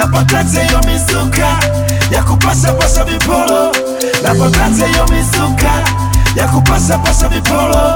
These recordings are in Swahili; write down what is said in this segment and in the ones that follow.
napakate yo mizuka ya kupasha pasha vipolo napakate yo mizuka ya kupasha pasha vipolo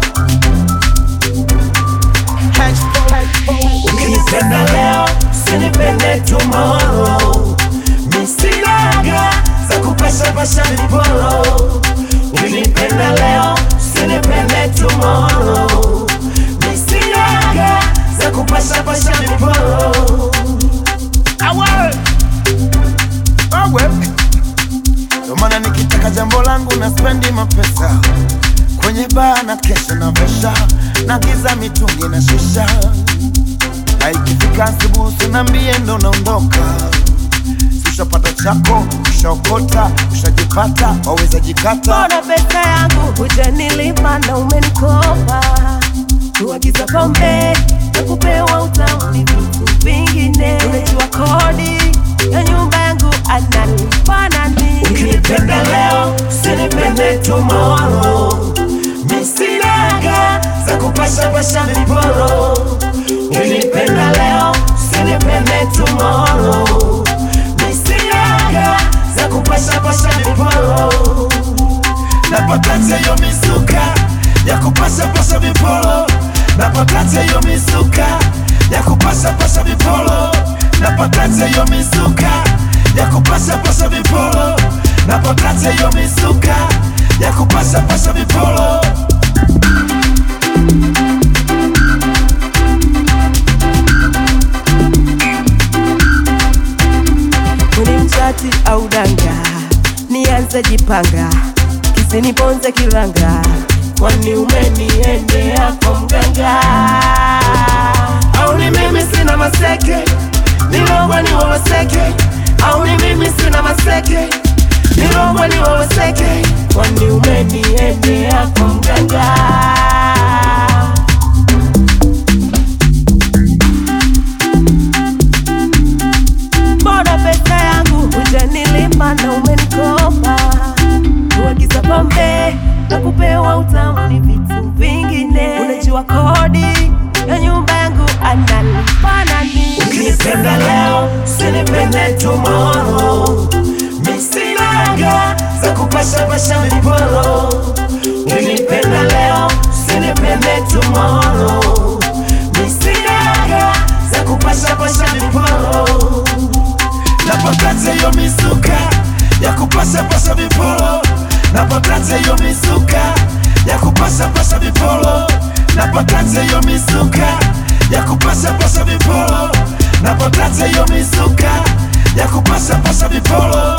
ukinipenda leo usinipende tomorrow misinaga za kupasha pasha vipolo ukinipenda leo usinipende tomorrow misinaga za kupasha pasha vipolo awe awe ndo maana nikitaka jambo langu na spendi mapesa kwenye baa na kesha na vesha na giza mitungi na shisha na ikifika asubuhi usiniambie ndo naondoka Si ushapata chako ushaokota ushajipata waweza jikata Mbona pesa yangu hujanilipa na umenikopa? Kuagiza pombe na kupewa utamu ni vitu vingine. Unajua kodi ya nyumba yangu analipa nani? ukinipenda leo usinipende tomorrow misinaga za kupasha pasha viporo ukinipenda leo usinipende tomorrow misinaga za kupasha pasha viporo napakate yo mizuka ya kupasha pasha viporo napakate yo mizuka ya kupasha pasha viporo napakate yo mizuka ya kupasha pasha viporo napakate yo mizuka ya kupasha pasha viporo Ni mchati au danga, nianze jipanga, kisiniponze kiranga, kwani umeniendea kwa mganga? au ni mimi sina maseke nilogwa ni wawaseke au ni mimi sina maseke nilogwa ni wawaseke kwani umeniendea kwa mganga? Mbona pesa yangu hujanilipa na umenikopa? Kuagiza pombe na kupewa utamu ni vitu vingine. Unajua kodi ya nyumba yangu analipa nani? ukinipenda leo usinipende tomorrow misinaga za kupasha pasha viporo ukinipenda leo usinipende tomorrow misinaga za kupasha pasha viporo napakate yo mizuka ya kupasha pasha viporo napakate yo mizuka ya kupasha pasha viporo napakate yo mizuka ya kupasha pasha viporo napakate yo mizuka ya kupasha pasha viporo